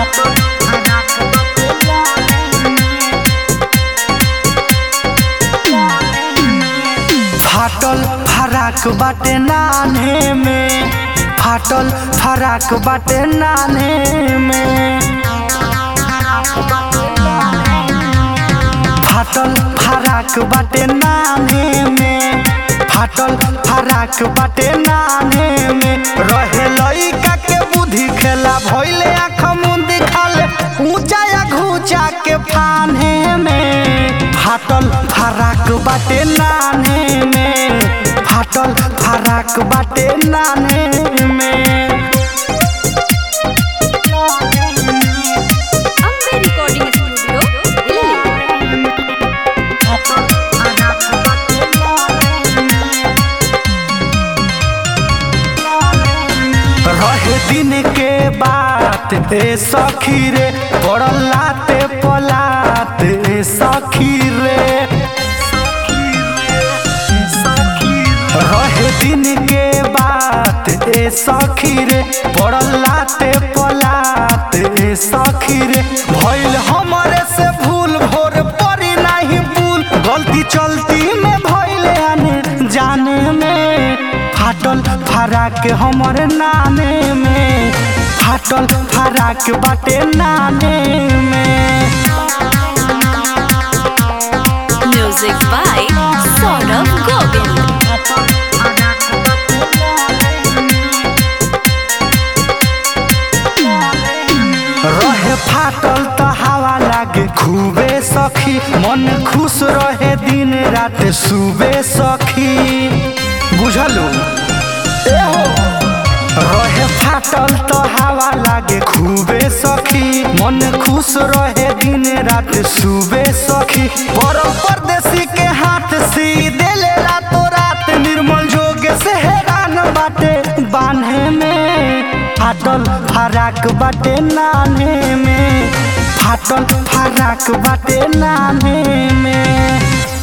फाटल फराक बाटे नान्हे में फाटल फराक बाटे नान्हे में फाटल फराक बाटे नान्हे में फाटल फराक बाटे नान्हे में रहे लइका के बुद्धि खेला भइले आँख मुंदी खाले ऊंचा या घूचा के फाने में फाटल फराक बाटे नान्हे में फाटल फराक बाटे नान्हे में अम्बे रिकॉर्डिंग स्टूडियो दिल्ली रहे दिन के बात ए सखी रे पड़ल लाते पलात ए सखी रे रहे दिन के बात ए सखी रे पड़ल लाते पलात ए सखी रे भइल हमरे से भूल भोर परी नहीं भूल गलती चलती में भइल आने जाने में फाटल फराक हमर नामे में फाटल फराक बाटे नामे में म्यूजिक बाय सौरभ गोविंद रहे फाटल त हवा लागे खूबे सखी मन खुश रहे दिन रात सुबे सखी बुझलू एहो रहे फाटल त हवा लागे खूबे सखी मन खुश रहे दिन रात सुबे सखी पर परदेसी के हाथ सी देले रातो रात निर्मल जोगे से हैरान बाटे बान्हे में फाटल फराक बाटे नान्हे में फाटल फराक बाटे नान्हे में